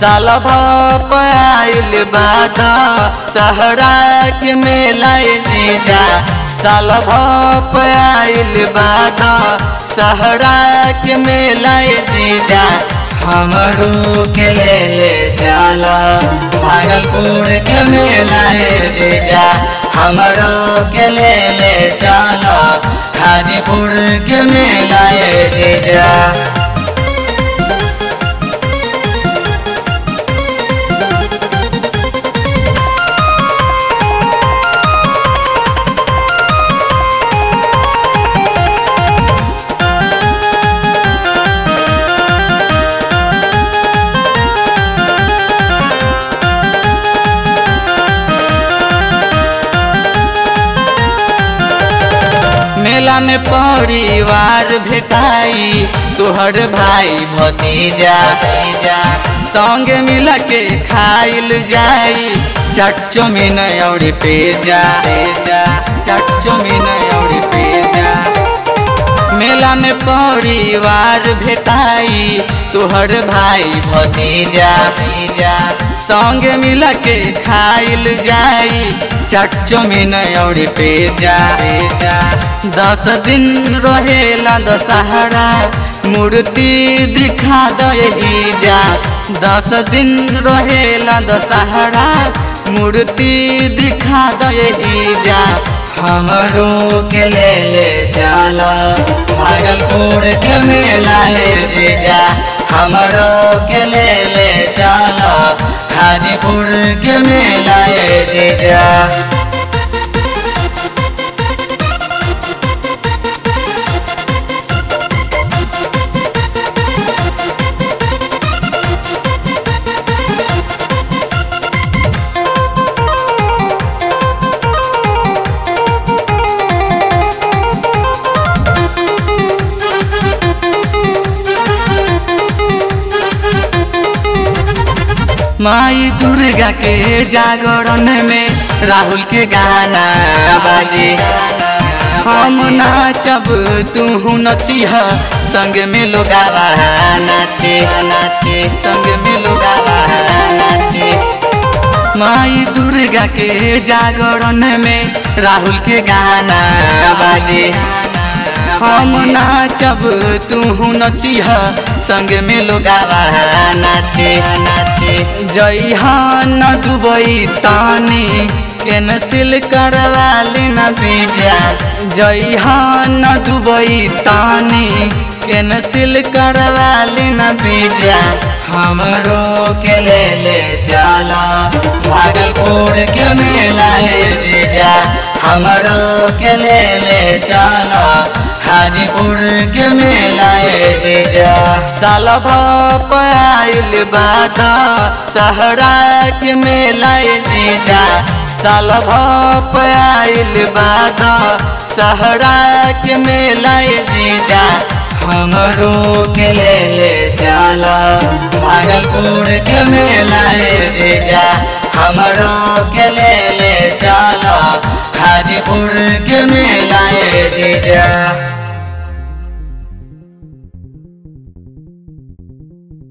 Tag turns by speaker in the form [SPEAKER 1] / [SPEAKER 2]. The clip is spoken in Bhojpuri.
[SPEAKER 1] साल भप आइल बाद सहरा के मेला जीजा साल भप आइल बाद सहरा के मेला जीजा हमरू के ले ले चला भागलपुर के मेला जीजा हमरो के ले ले चला हाजीपुर के मेला जीजा मेला में परिवार भेटाई तोहर भाई भतीजा संग मिल के खाइल जाई चट चौमिन और पेजा चट चौमिन और पेजा मेला में परिवार भेटाई तोहर भाई भतीजा संग मिल के खाइल जाई चट चौमिन और पेजा दस दिन रहेला दशहरा मूर्ति दिखा दही जा दस दिन रहेला दशहरा मूर्ति दिखा दही जा हमरो के ले ले चला भागलपुर के मेला ले जा हमरो के ले ले चला हाजीपुर के मेला ले जा माई दुर्गा के जागरण में राहुल के गाना बाजे हम नाचब तू नचिह संग में लोग नाचे नाचे संग में लोग नाचे माई दुर्गा के जागरण में राहुल के गाना बाजे हम नाचब तू नचिह संग में लोग नाचे नाचे जय न दुबई तानी कैंसिल करवा लेना बीजा जय न दुबई तानी कैंसिल करवा लेना बीजा हमरो के ले ले चला भागलपुर के मेला जीजा हमरो के ले ले चला हाजीपुर के मेला जीजा साल भप आइल बाद सहरा के मेला जीजा साल भप आइल बाद सहरा के मेला जीजा हमरो के ले ले चला भागलपुर के मेला जीजा हमरो के ले ले चला हाजीपुर के मेला जीजा